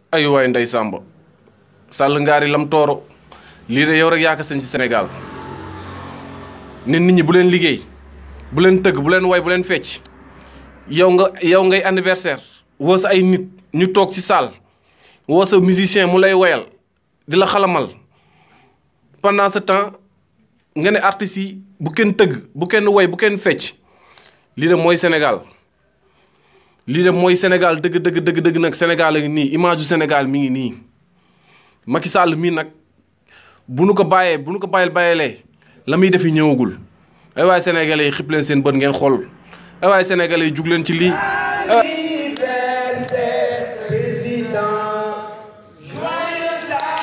ay waay ndey Samba sàll ngaari lam tooro lii de yow rek yaa ko sañ ci Sénégal nit nit ñi bu leen liggéey bu leen tëgg bu leen way bu leen fecc yow nga yow ngay anniversaire woo sa ay nit ñu toog ci salle woo sa musicien mu lay woyal di la xalamal pendant ce temps nga ne artistes yi bu kenn tëgg bu kenn woy bu kenn fecc lii de mooy Sénégal lii de mooy Sénégal dëgg dëgg dëgg dëgg nag Sénégal a ngi nii image du Sénégal mi ngi nii Macky Sall mii nag bu nu ko bàyyee bu nu ko bàyyil bàyyilee la muy defi ñëwagul ay waaye sénégalais yi xib leen seen bët ngeen xool ay waaye sénégalais yi jug leen ci lii. anniversaire président joyeux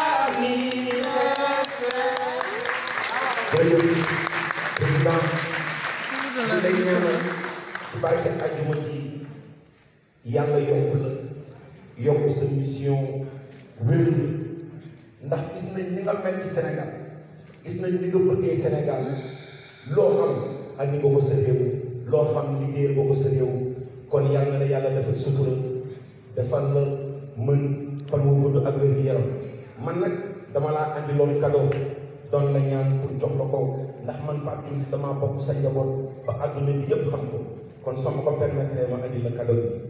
anniversaire. président li lay ñaanal ci barke ajuma ji yàlla yokk la yokk sa mission wér ndax gis nañ ni nga mel ci Sénégal gis nañ ni nga bëggee Sénégal loo am ak ni nga ko sa réew loo xam liggéeyal nga ko sa réew kon yàlla na yàlla defal sutura defal la mën fan wu gudd ak wér gi yaram man nag dama laa andi loon cadeau doon la ñaan pour jox la ko ndax man Pape Diouf damaa bokk sa njaboot ba àdduna bi yépp xam ko kon sama ko permettre ma andi la cadeau bi